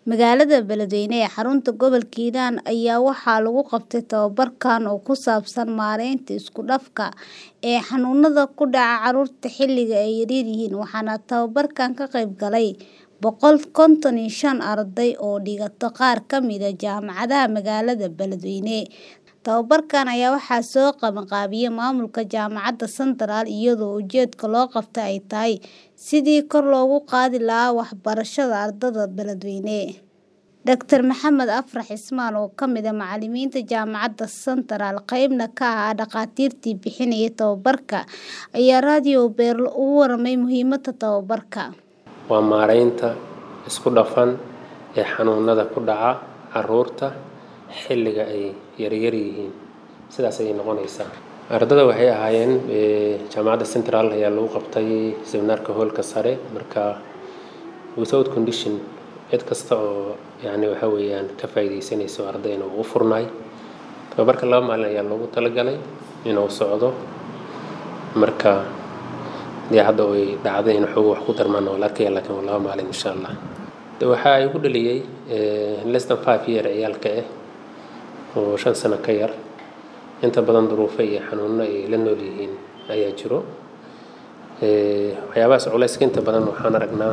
Magaalada Beledweyne ee xarunta gobolka Hiiraan ayaa waxaa lagu qabtay tababarkan oo ku saabsan maareynta isku dhafka ee xanuunada ku dhaca carruurta xilliga ay yaryihiin waxaana tababarkan ka qayb galay boqol konton iyo shan arday oo dhigata qaar ka mid ah jaamacadaha magaalada Beledweyne. Tababarkan ayaa waxaa soo qabanqaabiyay maamulka Jaamacadda Central iyadoo ujeedka loo qabtay ay tahay sidii kor loogu qaadi lahaa waxbarashada ardayda Beledweyne. Dr Maxamed Afrax Ismaan oo ka mid ah macallimiinta Jaamacadda Central qaybna ka ah dhakhaatiirtii bixinayay tababarka ayaa raadiyo Beerlo uga warramay muhiimadda tababarka. Waa maareynta isku dhafan ee xanuunada ku dhaca carruurta xilliga ay yaryar yihiin sidaas ayay noqonaysaa ardada waxay ahaayeen jaamacadda central ayaa lagu qabtay seminaarka hoolka sare marka without condition cid kasta oo yani waxa weeyaan ka faa'iidaysanayso ardayna uu u furnaay tababarka laba maalin ayaa loogu talagalay inuu socdo marka dee hadda way dhacday in xoogo wax ku darmaan oo la arkaya laakiin waa laba maalin insha allah de waxaa igu dhaliyey less than five year ciyaalka ah oo shan sano ka yar inta badan duruufo iyo xanuuno ay la nool yihiin ayaa jiro waxyaabahaas culayska inta badan waxaan aragnaa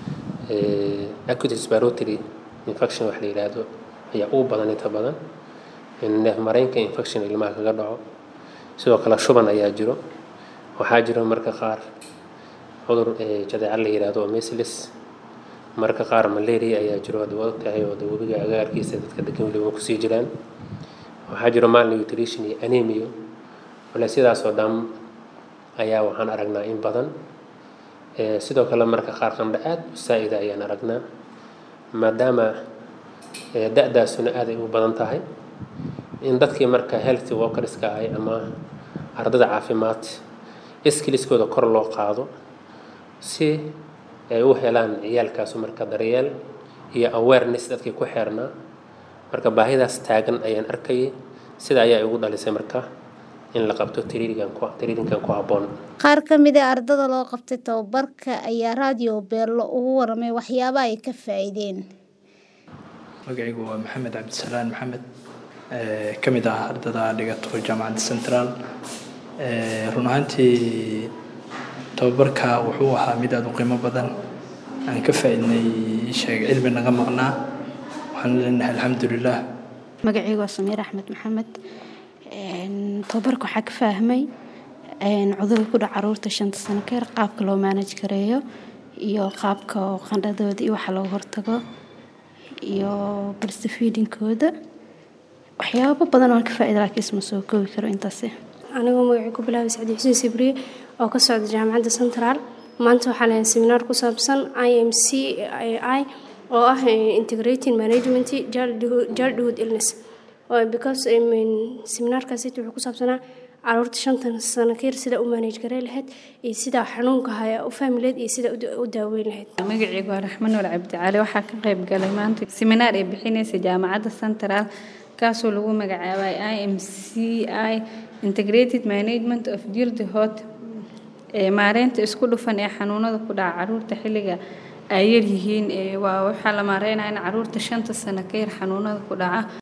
acute respiratory infection wax la yidhaahdo ayaa ugu badan inta badan neef mareenka infection ilmaha kaga dhaco sidoo kale shuban ayaa jiro waxaa jiro marka qaar cudur jadeeca la yidhaahdo oo measles marka qaar malaria ayaa jiro hadda waa ogtahay oo webiga agaarkiisa dadka degan weliba kusii jiraan waxaa jiro malnutrition iyo anemia wala sidaasoo dhan ayaa waxaan aragnaa in badan sidoo kale marka qaar qandho aad u saa'ida ayaan aragnaa maadaama da-daasuna aad ay u badan tahay in dadkii marka healthy workerska ahay ama ardada caafimaad skiliskooda kor loo qaado si ay u helaan ciyaalkaasu marka daryeel iyo awareness dadkii ku xeernaa marka baahidaas taagan ayaan arkayay sida ayaa igu dhalisay marka in la qabto tiriirinkan ku habboon qaar ka mid ah ardada loo qabtay tababarka ayaa raadiyo beerlo ugu warramay waxyaabaha ay ka faa'iideen magacaygu waa maxamed cabdisalaan maxamed ka mid ah ardada dhigato jaamacadda central run ahaantii tababarka wuxuu ahaa mid aada u qiimo badan aan ka faa'iidnay sheeg cilmi naga maqnaa waxaan leenahay alxamdulilah magacaygu waa samiir axmed maxamed tababarka waxaa ka fahmay cudurka ku dhaca caruurta shanta sano ka yar qaabka loo maanaj gareeyo iyo qaabka qandhadooda iyo waxa looga hortago iyo barsifiidinkooda waxyaabo badan oo ka faa'iida laakiin isma soo koobi karo intaasi anigoo magacii ku bilaabay sacdi xuseen sibriye oo ka socda jaamacadda central maanta waxaa lahayn seminaar ku saabsan i m c i oo ah integrating management childhood illness because seminaarkaasi wuxuu ku saabsanaa caruurta shantan sano ka yar sida u manage garey lahayd iyo sida xanuunka haya u fahmi lahayd iyo sida u daaweyn lahayd magacaygu waa raxmaan wal cabdicali waxaa ka qayb galay maanta seminaar ay bixinaysa jaamacadda central kaasoo lagu magacaabay i m c i integrated management of childhood maareynta isku dhufan ee xanuunada ku dhaca caruurta xilliga ay yaryihiin waa waxaa la maareynaya in caruurta shanta sano ka yar xanuunada ku dhaca